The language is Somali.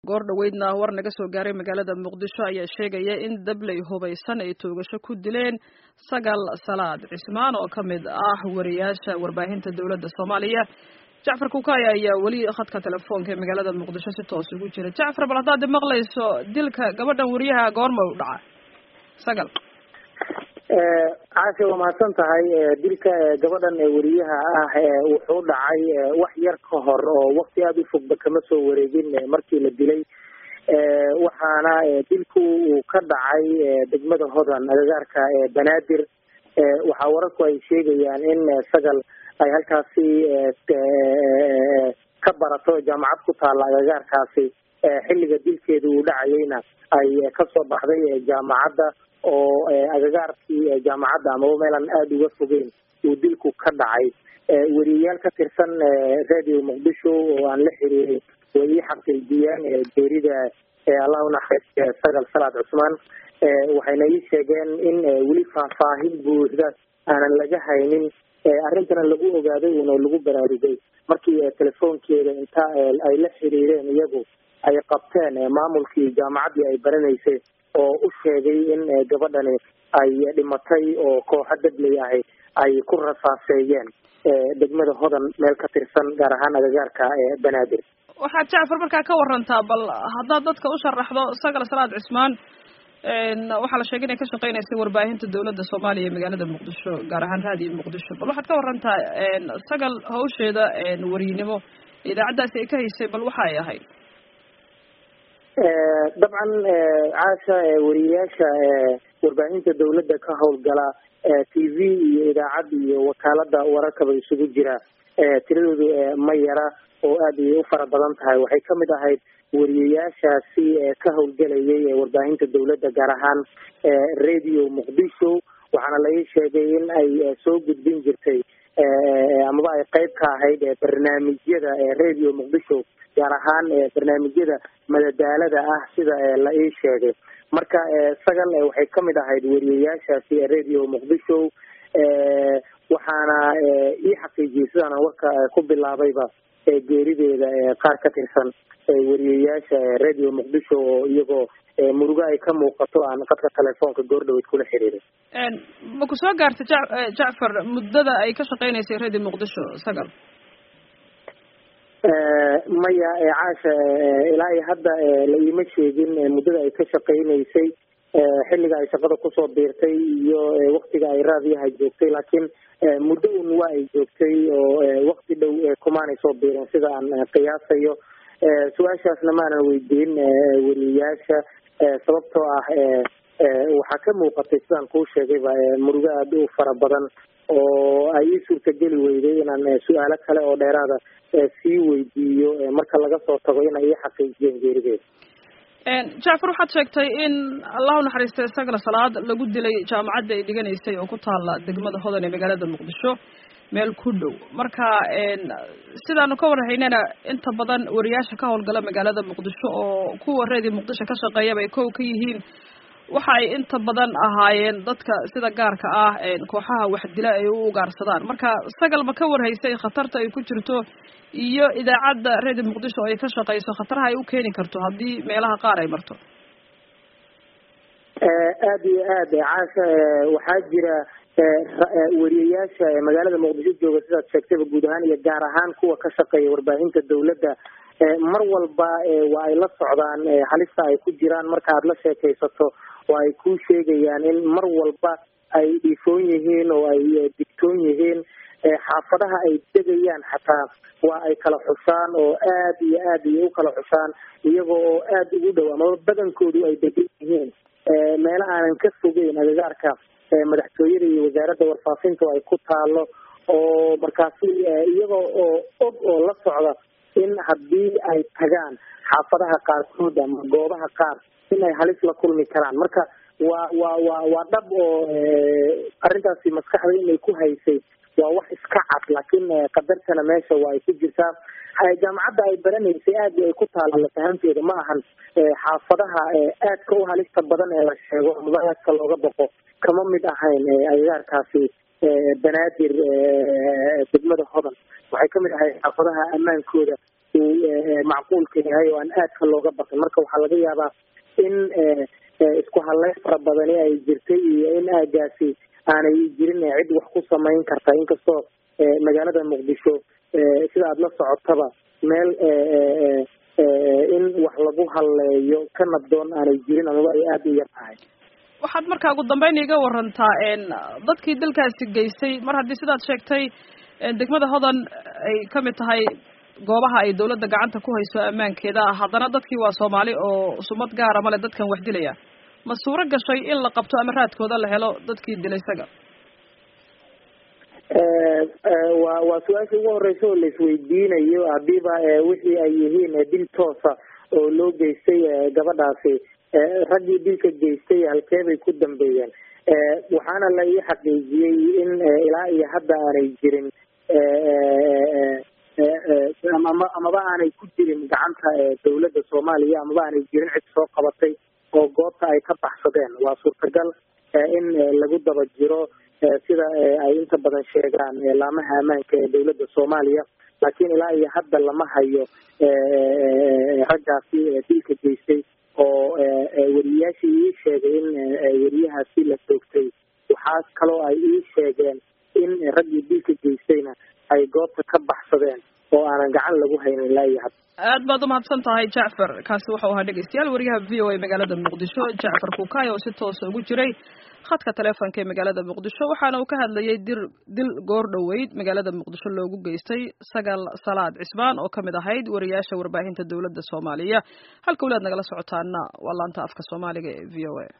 goor dhoweydna war naga soo gaaray magaalada muqdisho ayaa sheegaya in dabley hubaysan ay toogasho ku dileen sagal salaad cismaan oo ka mid ah wariyaasha warbaahinta dowladda soomaaliya jacfar kukay ayaa weli khadka telefoonka ee magaalada muqdisho si toos ugu jira jacfar bal haddaad maqlayso dilka gabadhan wariyaha goorma u dhaca sagal caasha waa mahadsan tahay dilka gabadhan weriyaha ah wuxuu dhacay wax yar ka hor oo wakti aada u fogba kama soo wareegin markii la dilay waxaana dilku uu ka dhacay degmada hodan agagaarka banaadir waxaa wararku ay sheegayaan in sagal ay halkaasi ka barato jaamacad ku taalla agagaarkaasi xilliga dilkeeda uu dhacayeyna ay kasoo baxday jaamacadda oo agagaarkii jaamacadda amaba meelaan aada uga fogeyn uu dilku ka dhacay weriyayaal ka tirsan radio muqdisho oo aan la xiriirin way ii xaqiijiyeen geerida allah unaxariistiya sagal salaad cusmaan waxayna ii sheegeen in weli faahfaahin buuxda aanan laga haynin arrintana lagu ogaaday una lagu baraarugay markii telefoonkeeda inta ay la xiriireen iyagu ay qabteen maamulkii jaamacaddii ay baranaysay oo u sheegay in gabadhani ay dhimatay oo kooxo dabley ahi ay ku rasaaseeyeen degmada hodan meel ka tirsan gaar ahaan agagaarka banaadir waxaad jacfar markaa ka warantaa bal haddaad dadka u sharaxdo sagal salaad cismaan waxaa la sheegay inay ka shaqeynaysay warbaahinta dowladda soomaaliya ee magaalada muqdisho gaar ahaan raadiyo muqdisho bal waxaad ka warantaa sagal hawsheeda wariynimo idaacaddaasi ay ka haysay bal waxa ay ahayd dabcan caasha wariyayaasha warbaahinta dawladda ka howlgala t v iyo idaacad iyo wakaalada wararkaba isugu jira tiradoodu ma yara oo aada ay u fara badan tahay waxay kamid ahayd wariyayaashaasi ka howlgelayay warbaahinta dawladda gaar ahaan radio muqdisho waxaana lai sheegay in ay soo gudbin jirtay amaba ay qeyb ka ahayd barnaamijyada radio muqdisho gaar ahaan barnaamijyada madadaalada ah sida la ii sheegay marka sagal waxay kamid ahayd weriyayaashaasi radio muqdisho waxaana ii xaqiijiyey sidaana warka ku bilaabayba geerideeda qaar ka tirsan weriyayaasha radio muqdisho oo iyagoo murugo ay ka muuqato aan qadka telefoonka goordhaweyd kula xiriiray ma ku soo gaartay ja jacfar muddada ay ka shaqeynaysay radio muqdisho sagal maya caasha ilaa iyo hadda la iima sheegin muddada ay ka shaqeynaysay xilliga ay shaqada kusoo biirtay iyo waktiga ay raadiyaha joogtay laakiin muddo un waa ay joogtay oo wakti dhow kumaanay soo biirin sida aan qiyaasayo su-aashaasna maanan weydiin weriyayaasha sababtoo ah waxaa ka muuqatay sidaan kuu sheegayba murugo aada u fara badan oo ay ii suurtageli weyday inaan su-aalo kale oo dheeraada sii weydiiyo marka laga soo tago inay ii xaqiijiyeen geerideeda jacfar waxaad sheegtay in allahu naxariistay sagla salaad lagu dilay jaamacadda ay dhiganaysay oo ku taala degmada hodan ee magaalada muqdisho meel ku dhow marka sidaanu ka warhaynana inta badan wariyaasha ka howlgala magaalada muqdisho oo kuwa reedi muqdisho ka shaqeeyaba ay kow ka yihiin waxa ay inta badan ahaayeen dadka sida gaarka ah kooxaha waxdila ay u ugaarsadaan marka sagal ma ka warhaysay khatarta ay ku jirto iyo idaacadda redio muqdisho oo ay ka shaqeyso khataraha ay u keeni karto haddii meelaha qaar ay marto aada iyo aad caasha waxaa jira weriyayaasha magaalada muqdisho jooga sidaad sheegtayba guud ahaan iyo gaar ahaan kuwa ka shaqeeya warbaahinta dawladda mar walba waa ay la socdaan halista ay ku jiraan marka aada la sheekaysato oo ay ku sheegayaan in mar walba ay dhiifoon yihiin oo ay digtoon yihiin xaafadaha ay degayaan xataa waa ay kala xushaan oo aada iyo aad iyo u kala xushaan iyaga oo aada ugu dhow amaba badankoodu ay degan yihiin meelo aanan ka fogeyn agagaarka madaxtooyada iyo wasaaradda warfaafinta ay ku taalo oo markaasi iyaga oo og oo la socda in haddii ay tagaan xaafadaha qaarkood ama goobaha qaar in ay halis la kulmi karaan marka waa waa waa waa dhab oo arrintaasi maskaxda inay ku haysay waa wax iska cad laakiin qadartana meesha waa ay ku jirtaa jaamacadda ay baranaysay aada ay ku taala lafahanteeda ma ahan xaafadaha aadka u halista badan ee la sheego amaba aadka looga baqo kama mid ahayn agagaarkaasi banaadir degmada hodan waxay kamid ahayd xaafadaha ammaankooda uu macquulka yahay oo aan aadka looga baqin marka waxaa laga yaabaa in isku hadleyn fara badani ay jirtay iyo in aagaasi aanay jirin cid wax ku samayn karta inkastoo magaalada muqdisho sida aada la socotaba meel in wax lagu halleeyo ka nabdoon aanay jirin amaba ay aada u yar tahay waxaad markaa ugu dambeyn iga warantaa dadkii dalkaasi geystay mar haddii sidaad sheegtay degmada hodan ay kamid tahay goobaha ay dawladda gacanta ku hayso ammaankeeda haddana dadkii waa soomaali oo sumad gaara male dadkan wax dilaya ma suuro gashay in la qabto ama raadkooda la helo dadkii dilay isaga wa waa su-aasha ugu horeysa oo laisweydiinayo hadiiba wixii ay yihiin dil toosa oo loo geystay gabadhaasi raggii dilka geystay halkeebay ku dambeeyeen waxaana la ii xaqiijiyey in ilaa iyo hadda aanay jirin ama amaba aanay ku jirin gacanta dawladda soomaaliya amaba aanay jirin cid soo qabatay oo goobta ay ka baxsadeen waa suurtagal in lagu daba jiro sida ay inta badan sheegaan laamaha ammaanka ee dawladda soomaaliya laakiin ilaa iyo hadda lama hayo raggaasi dilka geystay oo weriyayaashii ii sheegay in weriyahaasi la toogtay waxaa kaloo ay ii sheegeen in raggii dilka geystayna ay goobta ka baxsadeen oo aanan gacan lagu haynin ilaa iyo hadda aad baad umahadsan tahay jacfar kaasi waxau ahaa dhegeystayaal wariyaha v o a magaalada muqdisho jacfar kukaay oo si toosa ugu jiray khadka taleefonka ee magaalada muqdisho waxaana uu ka hadlayay dir dil goor dhoweyd magaalada muqdisho loogu geystay sagal salaad cismaan oo kamid ahayd wariyaasha warbaahinta dowladda soomaaliya halka walaad nagala socotaana waa laanta afka soomaaliga ee v o a